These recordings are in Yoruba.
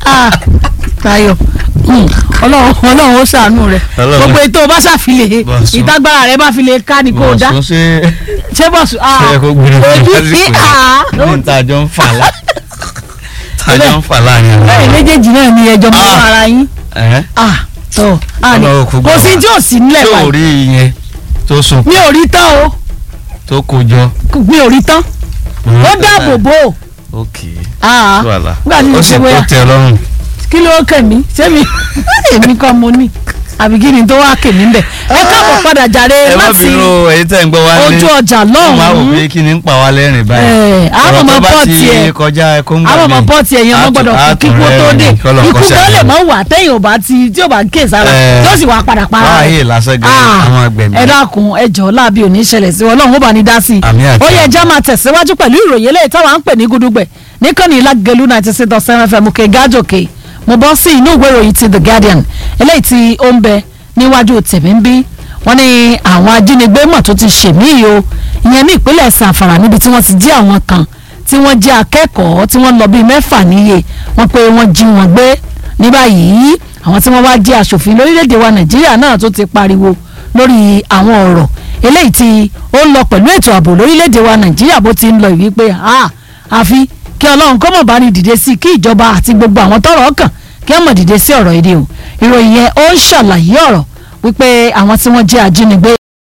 Ah, Táyọ̀ mm, ọlọ́run ọlọ́run ó ṣàánú rẹ̀ Ọlọ́run. gbogbo ètò bá ṣàfilè Bọ̀sùn. ìtagbára rẹ̀ bá fi lè ká ni kó o dá Bọ̀sùn ṣe ṣé bọ̀sù ah ṣe kó gbìyànjú ojú lásìkò sí yìí. ah ní tàjọ ń fà lá tàjọ ń fà láàrin ara lẹ́yìn wa. méjèèjì náà ni ẹjọ́ mọ́ Ah. ara yín Ẹ̀hẹ́. ah tó ah ni Ọlọ́run kò gbà kò sí wá. tí ò sí nílẹ̀ tó báyìí rí ìyẹn tó sùn mi ò rí tán o tó kó jọ. mi ò rí tán ó dáàbò bò ó ok ah tó àlà nígbà tí mo ó sì ṣe tó bóyá tẹ lọ́rùn. kí ló kẹ̀ mí ṣé mi èmi kọ́ mo ní àbí kí ni tó wá kè mí bẹ̀ ẹ káàbọ̀ padà jàre ẹ má láti bínú èyí tẹ̀ ń gbọ́ wá lé ojú ọjà wọ́n máa wò lọ́hùn-ún pé kí ni ń pa wá lẹ́rìn báyìí. Ẹ̀, àwọn Ọ̀rọ̀ ọmọ tó bá pọ́ọ̀tì ti ẹ̀ kọjá kóńgà àwọn ọmọ pọ́ọ̀tì ẹ̀yìn ọmọ gbọ́dọ̀ kú kíkú tó dé ikú kan lè mọ́ wà téèyàn ò bá ti tí ò bá ké sára Ẹ̀, yóò sì wá padà para báyìí lásán gan Ah, àwọn agbẹ̀mí. ẹ dákun ẹ jọ̀ọ́ láàbí òní ṣẹlẹ̀ sí ọlọ́run ó bá ní dá sí i Àmì àti ó yẹ àmì. ẹja máa tẹ̀síwájú pẹ̀lú ìròyìn eléyìí táwa ń pè ní gudugbẹ̀ níkànnì ìlàgẹ̀lú ninety six dot seven fm òkè gájòkè mo bọ́ sí inú ìwé ìròyìn ti the guardian eléyìí tí ó ń bẹ níwájú tèmi ń bí wọ́n ní àwọn ajínigbé mọ̀ tó ti ṣèmí yìí o ìyẹn ní ìpínlẹ̀ sàfàrà níbi tí wọ́n ti jí àwọn kan tí wọ́n jẹ́ akẹ́kọ̀ọ́ tí wọ́n lọ bíi mẹ́fà níye wọ́n pé wọ́n jí wọn gbé ní báyìí àwọn tí wọ́n wá jẹ́ aṣòfin lórílẹ̀‐èdè wa nàìjíríà náà tó ti pariwo lórí àwọn ọ̀rọ̀ eléyìí tí ó ń lọ pẹ̀lú ètò ààbò lórílẹ̀‐èdè wa nàìjíríà bó ti ń lọ ìwí pé ah àfi kí ọlọ́run kó mọ̀ bá ní dìde sí i kí ìjọba àti gbogbo àwọn tọ́rọ̀ kàn kí wọ́n mọ̀ dìde sí ọ̀rọ̀ èdè o ìròyìn yẹn ó ń ṣàlàyé ọ̀rọ̀ wípé àwọn tí wọ́n jẹ́ ajínigbé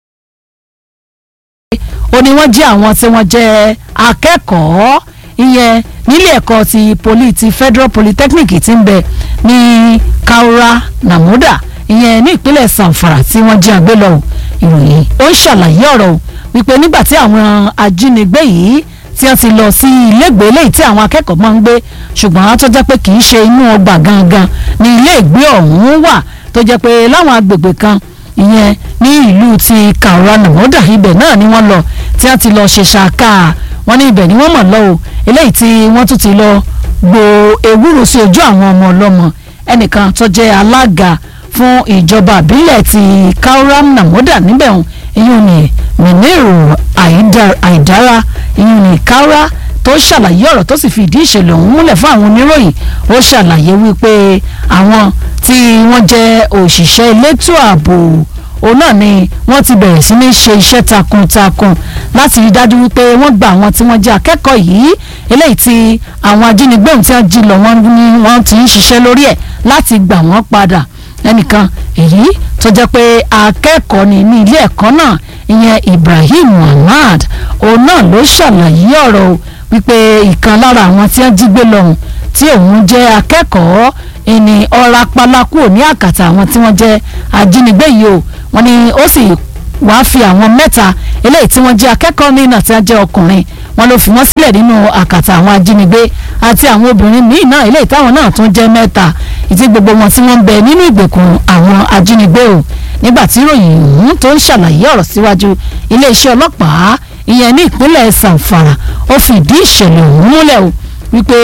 ó ní wọ́n jẹ́ àwọn tí wọ́n jẹ́ akẹ́kọ̀ọ́ ìyẹn nílé ẹ̀kọ́ ti poli ti federal polytechnic ti ń bẹ ní kaura namuda ìyẹn ní ìpínlẹ̀ sanfara tí wọ́n jí àgbé lọ o. ìròyìn ó ń ṣàlàyé ọ̀rọ̀ o wípé nígbà tí àwọn ajínigbé yìí tí wọ́n ti lọ sí ilégbèé léyìí tí àwọn akẹ́kọ̀ọ́ máa ń gbé ṣùgbọ́n tó jẹ́ pé kì í ṣe inú ọgbà gangan ní iléègbé ọ̀hún wà tó jẹ́ pé láwọn agbègbè kan ìyẹn ní ìlú ti kaura namuda ibẹ̀ náà ni wọ́n lọ tí wọ́n ti lọ ṣe ṣàkà wọ́n ní ibẹ̀ ni wọ́n mọ̀ lọ o eléyìí tí wọ́n tún ti lọ gbo ewúro sí ojú àwọn ọmọ ọlọ́mọ ẹnìkan tó jẹ́ alága fún ìjọba àbílẹ̀ ti kauram namoda níbẹ̀ hàn ìyún ni miniru Aida- aidara ìyún ni kaura tó ṣàlàyé ọ̀rọ̀ tó sì fi ìdí ìṣẹ̀lẹ̀ ọ̀hún múlẹ̀ fún àwọn oníròyìn ó ṣàlàyé wípé àwọn tí wọ́n jẹ́ òṣìṣẹ́ elétò ààbò òun náà ni wọ́n ti bẹ̀rẹ̀ sí ní ṣe iṣẹ́ takuntakun láti rí dájú wípé wọ́n gba àwọn tí wọ́n jẹ́ akẹ́kọ̀ọ́ yìí eléyìí tí àwọn ajínigbé ohun tí wọ́n jí lọ wọ́n ní wọ́n ti ń ṣiṣẹ́ lórí ẹ̀ láti gbà wọ́n padà ẹnìkan èyí tó jẹ́ pé akẹ́kọ̀ọ́ ni ní ilé ẹ̀kọ́ náà ìyẹn Ibrahim Muhammad òun náà ló ṣàlàyé ọ̀rọ̀ o wípé ìkan lára àwọn tí wọ́n jí gbé lọ́hùn tí òun jẹ́ akẹ́kọ̀ọ́ ẹni ọ̀rá pálákù ní àkàtà àwọn tí wọ́n jẹ́ ajínigbé yìí o wọ́n ní ó sì wàá fi àwọn mẹ́ta eléyìí tí wọ́n jẹ́ akẹ́kọ̀ọ́ míì náà tí wọ́n jẹ́ ọkùnrin wọ́n ló fi wọ́n sílẹ̀ nínú àkàtà àwọn ajínigbé àti àwọn obìnrin míì náà eléyìí táwọn náà tún jẹ́ mẹ́ta ìtí gbogbo wọn tí wọ́n ń bẹ nínú ìgbèkùn àwọn ajínigbé o nígbà tí ìròyìn ọ̀hún tó ń ṣàlàyé ọ̀rọ̀ síwájú iléeṣẹ́ ọlọ́pàá ìyẹn ní ìpínlẹ̀ Zamfara ó fi ìdí ìṣẹ̀lẹ̀ ọ̀hún múlẹ̀ o wípé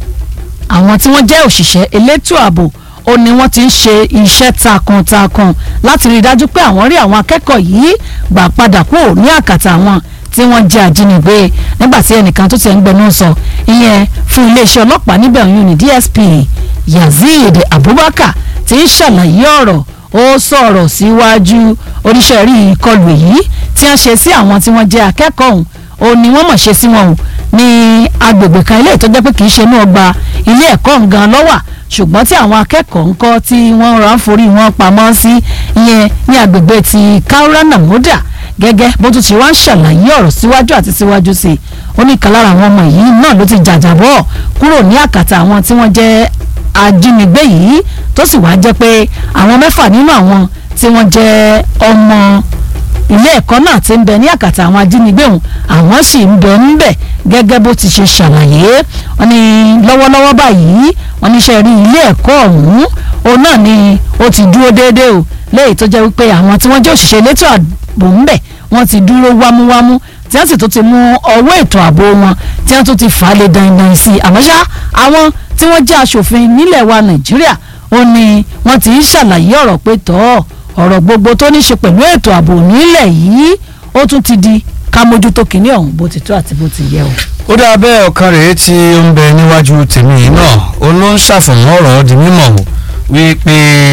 àwọn tí wọ́n jẹ́ òṣìṣẹ́ elétò ààbò ó ní wọ́n ti ń ṣe iṣẹ́ takuntakun láti rí i dájú pé àwọn rí àwọn akẹ́kọ̀ọ́ yìí gbà padà kúrò ní àkàtà wọn tí wọ́n jẹ́ ajínigbé nígbà tí ẹnìkan tó ti ń gbẹnu sọ ìyẹn fún iléeṣẹ́ ọlọ́pàá níbẹ̀ ọ̀hún ní DSP Yazid Abubakar ti ń ṣàlàyé ọ̀rọ̀ ó sọ̀rọ̀ síwájú oníṣẹ́ rí ìkọlù èyí tí wọ́n ṣe sí àwọn tí wọ́n jẹ́ akẹ́kọ̀ọ́ ọ̀hún ó ní wọ́n mọ̀ ṣe sí wọn o ní agbègbè kan ilé ìtọ́jọ́ pé kì í ṣe inú ọgbà ilé ẹ̀kọ́ ngan lọ́wà ṣùgbọ́n tí àwọn akẹ́kọ̀ọ́ ń kọ́ tí wọ́n rà ń forí wọn pamọ́ sí ìyẹn ní agbègbè ti kaura namuda gẹ́gẹ́ bó tún ti wá ń ṣàlàyé ọ̀rọ̀ síwájú àti síwájú sí i ó ní ìkan lára àwọn ọmọ yìí náà ló ti jàjàbọ́ kúrò ní àkàtà àwọn tí wọ́n jẹ́ ajínigbé yìí tó sì wá jẹ́ pé àwọn mẹ́fà nínú àwọn tí wọ́n jẹ́ ọmọ ilé ẹ̀kọ́ náà ti ń bẹ ní àkàtà àwọn ajínigbé ọ̀hún àwọn sì ń bẹ ń bẹ gẹ́gẹ́ bó ti ṣe ṣàlàyé wọ́n ní lọ́wọ́lọ́wọ́ báyìí wọ́n ní iṣẹ́ rí ilé ẹ̀kọ́ ọ̀hún òun náà ni ó ti dúró déédéé o léyìí tó jẹ́ wípé àwọn tí wọ́n jẹ́ òṣìṣẹ́ elétò ààbò ń bẹ wọ́n ti dúró wámúwámú tí wọ́n sì tún ti mú ọwọ́ ètò ààbò wọn tí wọ́n tún ti fà á lé dandan sí i àmọ́ ṣá àwọn tí wọ́n jẹ́ aṣòfin nílẹ̀ wa Nàìjíríà ó ní wọ́n ti ń ṣàlàyé ọ̀rọ̀ pé tọ́ ọ̀rọ̀ gbogbo tó ní ṣe pẹ̀lú ètò ààbò nílẹ̀ yìí ó tún ti di ká mójútó kínní ọ̀hún bó ti tó àti bó ti yẹ o. ó dáa bẹ́ẹ̀ ọ̀kan rèé tí ó ń bẹ níwájú tèmi yìí náà ó ló ń ṣàfọ̀mọ́ ọ̀rọ̀ di mímọ̀ o wípé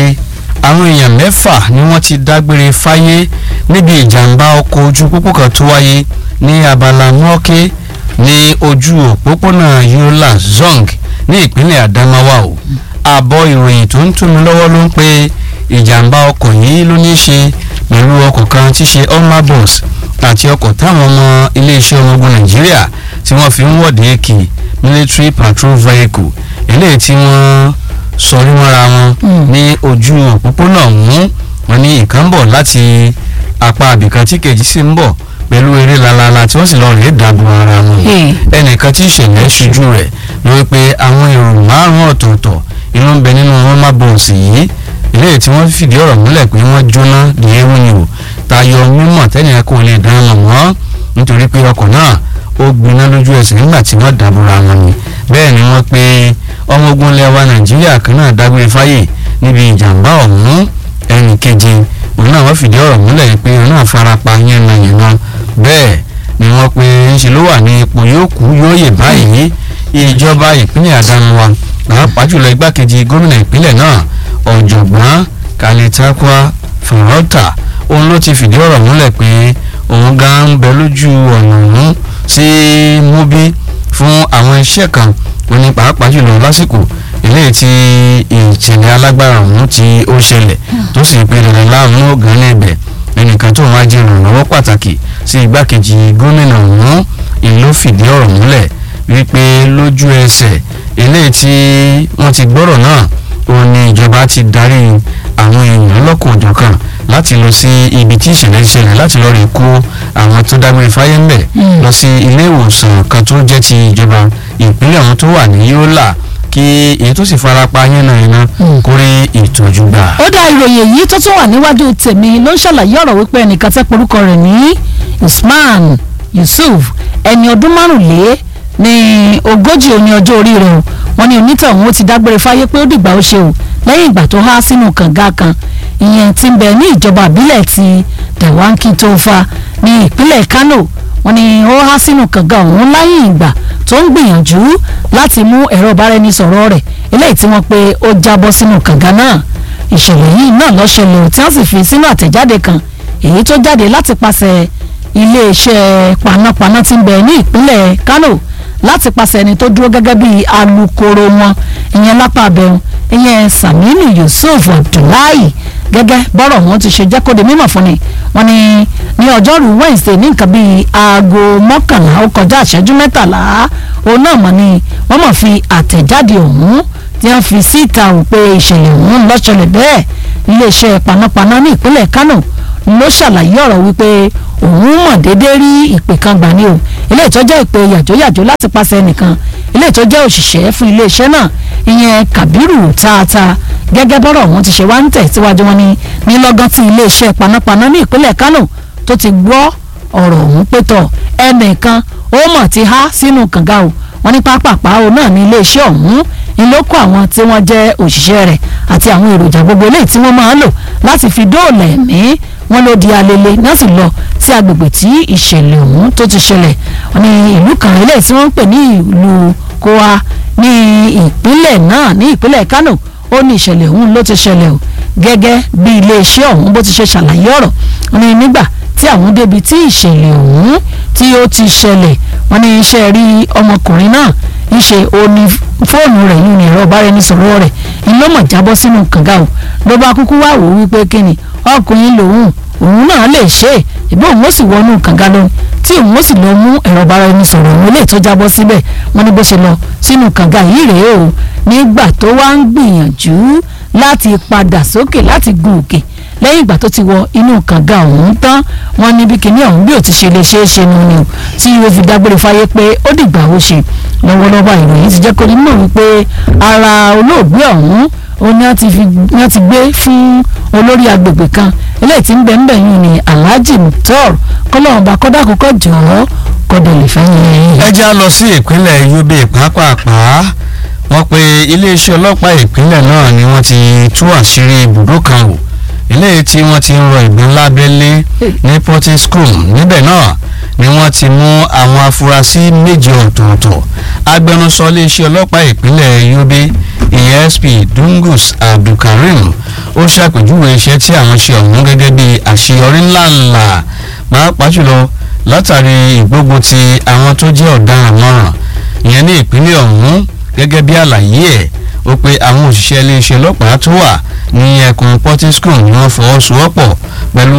àwọn èèyàn mẹ́fà ni wọ́n ti dágbére fáyé níbi ìjàmbá ọkọ̀ ojú pópó kan tó wáyé ní abala mọ́ọ́ké ní ojú òpópónà yola zong ní ìpínlẹ̀ adamawa o àbọ̀ ìròyìn tó ń túnú lọ́wọ́ ló ń pe ìjàmbá ọkọ̀ yìí ló ní í ṣe pẹ̀lú ọkọ̀ kan tí ṣe Oma bus àti ọkọ̀ táwọn ọmọ iléeṣẹ́ ọmọ ogun nàìjíríà tí wọ́n fi ń wọ̀de kì military patrol vehicle eléyìí tí wọ́n sọrí mọ́ra wọn Mm. ní ojú òpópónà ọ̀hún wọn ní ìkan ń bọ̀ láti apá abìkan tí kejì sì ń bọ̀ pẹ̀lú eré lalala tí wọ́n sì lọ rèé dàbò ara wọn Hey. ẹnìkan tí ìṣẹ̀lẹ̀ ṣojú rẹ̀ ló wí pé àwọn èrò márùn-ún ọ̀tọ̀ọ̀tọ̀ inú ń bẹ nínú wọn má bọ̀ọ̀sì yìí eléyìí tí wọ́n fìdí ọ̀rọ̀ múlẹ̀ pé wọ́n jóná ní ewu ni o tayọ mímọ̀ tẹ́nìyàn kò lè dáná mọ̀ wọ́n nítorí pé ọkọ̀ náà ó gbiná lójú ẹsẹ̀ nígbà tí wọ́n dàbòrà wọn ni bẹ́ẹ̀ ni wọ́n pe ọmọ ogun lẹ́wà nàìjíríà kan náà dágbére fáyè níbi ìjàmbá ọ̀hún ẹnì keje òun náà wọ́n fìdí ọ̀rọ̀ múlẹ̀ pé òun náà farapa yánnayànna bẹ́ẹ̀ ni wọ́n pe ńṣe ló wà ní ipò yóò kú yóò yè báyìí ìjọba ìpínlẹ̀ Adamawa pàápàá jùlọ igbákejì gómìnà ìpínlẹ̀ náà ọ̀jọ̀gbọ́n Kalitakwa Farota òun ló ti fìdí ọ̀rọ̀ múlẹ̀ pé òun gan ń bẹ lójú ọ̀nà ọ̀hún sí Mubi fún àwọn iṣẹ́ kan ó ní pàápàá jùlọ lásìkò eléyìí tí ìṣẹ̀lẹ̀ alágbára ọ̀hún tí ó ṣẹlẹ̀ tó sì pe dandan láàmú ọ̀gán ní ibẹ̀ ẹnìkan tó máa jẹ́ ìrànlọ́wọ́ pàtàkì sí igbákejì gómìnà ọ̀hún ìlú fìdí ọ̀rọ̀ múlẹ̀ wípé lójú ẹsẹ̀ eléyìí tí wọ́n ti gbọ́rọ̀ náà ó ní ìjọba ti darí àwọn èèyàn lọ́kọ̀ọ̀dọ̀kan láti lọ sí ibi tí ìṣẹ̀lẹ̀ ṣẹlẹ̀ láti lọ́ọ́ rí kó àwọn tó dágbére fáyé ńbẹ̀ Mm. lọ sí ilé ìwòsàn kan tó jẹ́ ti ìjọba ìpínlẹ̀ ọ̀hún tó wà ní Yola kí èyí tó sì farapa yánnayànna Mm. kó rí ìtọ́jú gbà. ó dá ìròyìn èyí tó tún wà níwájú tèmi ló ń ṣàlàyé ọ̀rọ̀ wípé ẹnìkan tẹ́ porúkọ rẹ̀ ní Usman Yusuf ẹni ọdún márùnlé ní ogójì òní ọjọ́ orí rẹ̀ o wọ́n ní onítọ̀hún ó ti dágbére fáyé pé ó dìgbà ó ṣe o lẹ́yìn ìgbà tó há sínú kànga kan ìyẹn ti ń bẹ ní ìjọba àbílẹ̀ ti Dawanki Tofa ní ìpínlẹ̀ Kano wọ́n ní ó há sínú kànga ọ̀hún lẹ́yìn ìgbà tó ń gbìyànjú láti mú ẹ̀rọ ìbáraẹnisọ̀rọ̀ rẹ̀ eléyìí tí wọ́n pe ó jábọ́ sínú kànga náà ìṣẹ̀lẹ̀ yìí náà ló ṣẹlẹ̀ tí wọ́n sì fi sínú àtẹ̀jáde kan èyí tó jáde láti pàṣẹ iléeṣẹ́ panápaná tí ń bẹ ní ìpínlẹ̀ Kano láti pàṣẹ ẹni tó dúró gẹ́gẹ́ bí alukoro wọn ìyẹn lápá abẹ́hùn ìyẹn Saminu Yusuf Abdullahi gẹ́gẹ́ bọ́rọ̀ wọn ti ṣe jẹ́ kó di mímọ̀ fún ni wọ́n ní ní ọjọ́rú Wednesday ní nǹkan bíi aago mọ́kànlá ó kọjá ìṣẹ́jú mẹ́tàlá òun náà mọ̀ ni wọ́n mọ̀ fi àtẹ̀jáde ọ̀hún tí wọ́n fi síta ò pé ìṣẹ̀lẹ̀ ọ̀hún ló ṣẹlẹ̀ bẹ́ẹ̀ iléeṣẹ́ panápaná ní ìpínlẹ̀ Kano ló ṣàlàyé ọ̀rọ̀ wípé òun mọ̀ déédéé rí ìpè kan gbà ní o eléyìí tó jẹ́ ìpè yàjóyàjó láti pàṣẹ nìkan eléyìí tó jẹ́ òṣìṣẹ́ fún iléeṣẹ́ náà ìyẹn Kabiru Tata gẹ́gẹ́ bọ́rọ̀ wọn ti ṣe wá ń tẹ̀síwájú wọn ní nílọ́gán tí iléeṣẹ́ panápaná ní ìpínlẹ̀ Kano tó ti gbọ́ ọ̀rọ̀ ọ̀hún pé tọ̀ ẹnìkan ó mọ̀ ti há sínú kànga o wọ́n ní pápápá o náà ní iléeṣẹ́ ọ̀hún ìlókò àwọn tí wọ́n jẹ́ òṣìṣẹ́ rẹ̀ àti àwọn èròjà gbogbo eléyìí tí wọ́n máa ń lò láti fi dóòlà ẹ̀mí wọ́n ló di alele náà sì lọ sí agbègbè tí ìṣẹ̀lẹ̀ ọ̀hún tó ti ṣẹlẹ̀ wọ́n ní ìlú kan eléyìí tí wọ́n ń pè ní ìlú Kowa ní ìpínlẹ̀ náà ní ìpínlẹ̀ Kano ó ní ìṣẹ̀lẹ̀ ọ̀hún ló ti ṣẹlẹ̀ o gẹ́gẹ́ bí iléeṣẹ́ ọ̀hún bó ti ṣe ṣàlàyé ọ̀rọ̀ wọ́n ní nígbà tí àwọn débi tí ìṣẹ̀lẹ̀ ọ̀hún tí ó ti ṣẹlẹ̀ wọ́n ní iṣẹ́ rí ọmọkùnrin náà ń ṣe òní fóònù rẹ̀ yìí ní ẹ̀rọ ìbáraẹnisọ̀rọ̀ rẹ̀ ìlú mọ̀ jábọ́ sínú kànga o ló bá kúkú wá wò wípé kíni ọkùnrin lòun òun náà lè ṣe é ìbí òun ó sì wọnú kànga lọ tí òun ó sì lọ mú ẹ̀rọ ìbáraẹnisọ̀rọ̀ òun lè tó jábọ́ síbẹ̀ wọ́n ní bó ṣe lọ sínú kànga yìí rèé o nígbà tó wá ń gbìyànjú láti padà sókè láti gun òkè lẹ́yìn ìgbà tó ti wọ inú kànga ọ̀hún tán wọ́n ní bí kinní ọ̀hún bí ò ti ṣe lè ṣe é ṣe nu ni o tí o fi dágbére fáyé pé ó dìgbà ó ṣe lọ́wọ́lọ́wọ́ ìròyìn ti jẹ́ kó ní mọ̀ wípé ara olóògbé ọ̀hún ó ní wọ́n ti fi wọ́n ti gbé fún olórí agbègbè kan eléyìí tí ń bẹ ń bẹ yìí ni Alhaji Mutor kọ́lọ́run bá kọ́dà kọ́kọ́ jọ̀ọ́ kọ́dà lè fẹ́ yẹn. ẹ já lọ sí ìpínlẹ̀ Yobe pàápàá wọ́n pe iléeṣẹ́ ọlọ́pàá ìpínlẹ̀ náà ni wọ́n ti tú àṣírí ibùdó kan wò eléyìí tí wọ́n ti ń rọ ìgbín lábẹ́lé ní Porting School níbẹ̀ náà ni wọ́n ti mú àwọn afurasí méje ọ̀tọ̀ọ̀tọ̀ agbẹnusọ iléeṣẹ́ ọlọ́pàá ìpínlẹ̀ Yobe ESP Dungus Abdulkareem ó ṣàpèjúwe iṣẹ́ tí àwọn ṣe ọ̀hún gẹ́gẹ́ bí àṣeyọrí ńláńlá pàápàá jùlọ látàrí ìgbógun ti àwọn tó jẹ́ ọ̀daràn mọ́ràn ìyẹn ní ìpínlẹ̀ ọ̀hún gẹ́gẹ́ bí àlàyé ẹ̀ ó pé àwọn òṣìṣẹ́ iléeṣẹ́ ọlọ́pàá tó wà ní ẹkùn Portiscom ni wọ́n fọwọ́sowọ́pọ̀ pẹ̀lú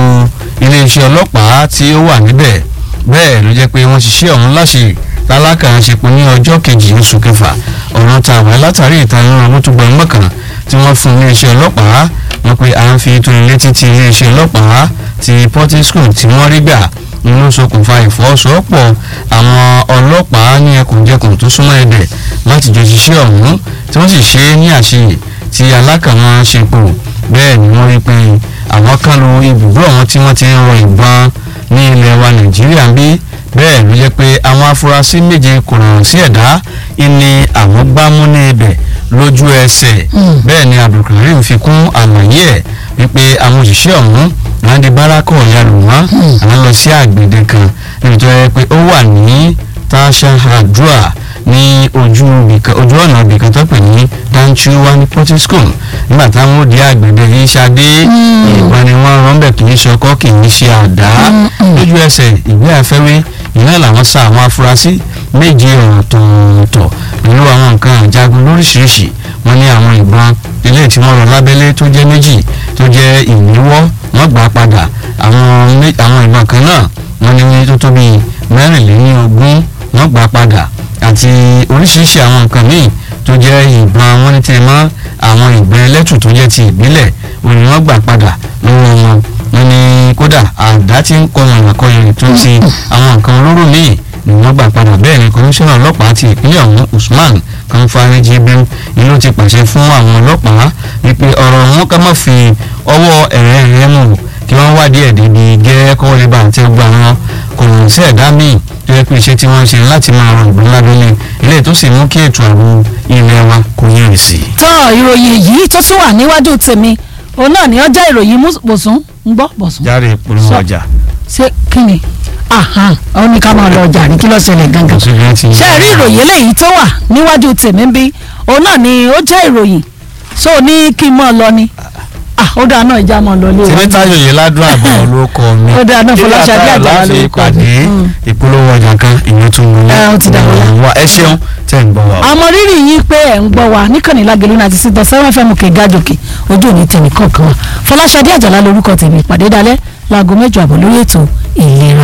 iléeṣẹ́ ọlọ́pàá tí ó wà níbẹ̀ bẹ́ẹ̀ ló jẹ́ pé wọ́n ṣiṣẹ́ ọ̀hún láṣẹ lálákàáṣepọ̀ ní ọjọ́ kejì oṣù kẹfà ọ̀run ta àwọn látàrí ìtanilọ́run owó tó gbọ́n mọ́kàn tí wọ́n fún iléeṣẹ́ ọlọ́pàá wọ́n pe à ń fi tó ilé títí iléeṣẹ́ ọlọ́pàá ti Portiscom tí wọ́n rí gbà ló ṣokùnfà ìfọwọ́sowọ́pọ̀ àwọn ọlọ́pàá ní ẹkùnjẹkùn tó súnmọ́ ẹ̀dẹ̀ láti jọ ṣiṣẹ́ ọ̀hún tí wọ́n sì ṣe é ní àṣeyè tí alákàwọn ṣe pò bẹ́ẹ̀ ni wọ́n rí pé àwọn kan lu ibùdó àwọn tí wọ́n ti ń rọ ìbọn ní ilẹ̀ wa Nàìjíríà ń bí bẹ́ẹ̀ ló jẹ́ pé àwọn afurasí méje kò rọrùn sí ẹ̀dá ìní àwọn gbámú ní ibẹ̀ lójú ẹsẹ̀ bẹ́ẹ̀ ni Abdulkareem fi kún àlàyé ẹ̀ wípé àwọn òṣìṣẹ́ ọ̀hún àwọn di bárakọ̀ ya lù wọ́n àwọn lọ sí àgbèdè kan níbi tó yẹ pé ó wà ní tashahadua ní ojú ojú ọ̀nà ibìkan tó pè ní danchuwa ní Portiscom nígbà táwọn ó di àgbèdè yìí ṣadé ìbọn ni wọ́n rán bẹ̀ kì í ṣe ọkọ́ kì í ṣe àdá lójú ẹsẹ̀ ìwé àfẹ́wé ìyẹn làwọn sá àwọn afurasí méje ọ̀tọ̀ọ̀tọ̀ pẹ̀lú àwọn nǹkan àjagun lóríṣiríṣi wọ́n ní àwọn ìbọn ilé tí wọ́n rọ lábẹ́lé tó jẹ́ méjì tó jẹ́ ìléwọ́ wọ́n gbà padà àwọn ìbọn kan náà wọ́n ní tó tó bíi mẹ́rìnlélógún wọ́n gbà padà àti oríṣiríṣi àwọn nǹkan míì tó jẹ́ ìbọn wọn ní tẹ́ mọ́ àwọn ìbọn ẹlẹ́tù tó jẹ́ ti ìbílẹ̀ òní wọ́n gbà padà lọ́wọ́ wọn wọ́n ní kódà àdá tí ń kọ́ ọ̀nà kọyìn tó ti àwọn nǹkan olóró míì ni wọ́n gbà padà bẹ́ẹ̀ ni kọmíṣánná ọlọ́pàá ti ìpínlẹ̀ ọ̀hún Usman Kanfari Jibril ni ló ti pàṣẹ fún àwọn ọlọ́pàá wípé ọ̀rọ̀ wọn ká má fi ọwọ́ ẹ̀rẹ́ ẹ̀rẹ́ mú kí wọ́n wádìí ẹ̀ débi gẹ́rẹ́ kọ́ lè bá àti gbà wọn kò rùn sí ẹ̀dá míì tó yẹ pé iṣẹ́ tí wọ́n ń ṣe láti máa ràn ìgbọ́n lábẹ́lẹ̀ ilé tó sì mú kí ètò ààbò ilẹ̀ wa kò yẹ̀rì sí. tọ́ ìròyìn yìí tó tún wà níwájú tèmi òun náà ni ó jẹ́ ìròyìn bọ̀sùn ń gbọ́ bọ̀sùn. járe ìpolówó Sọ. ọjà. ṣé kí ni ahan ó ní ká máa lọ ọjà ní kí ló ṣẹlẹ̀ gangan. Ṣé bí wọ́n ti ń ṣé ẹ rí ìròyìn eléyìí tó wà níwájú tèmi ń bí òun náà ni ó jẹ́ ìròyìn so ní kí n mọ̀ lọ ni ah ó dáa náà ìjà mọ̀ lọ lé o. tèmítayọ̀ yìí ládùn àbọ̀ ló kọ mi. Ó dáa náà, Fọláṣadé Àjàlá láti lórúkọ mi. pàdé Mm. ìpolówó ọjà kan ìyẹn tún wọlé. Ẹ, ó ti dà wọlé. wa ẹ ṣeun tẹ̀ ń bọ̀ wá. àmọ́ rírì yín pé ẹ̀ ń gbọ́ wa níkànnì lágẹ̀lú náà ti sítan seven fm kè gàjòkè ojú òní tèmi kọ̀ọ̀kan wa Fọláṣadé Àjàlá lórúkọ tèmi ìpàdé dalẹ́ láago mẹ́jọ àbọ̀ lórí ètò ìlera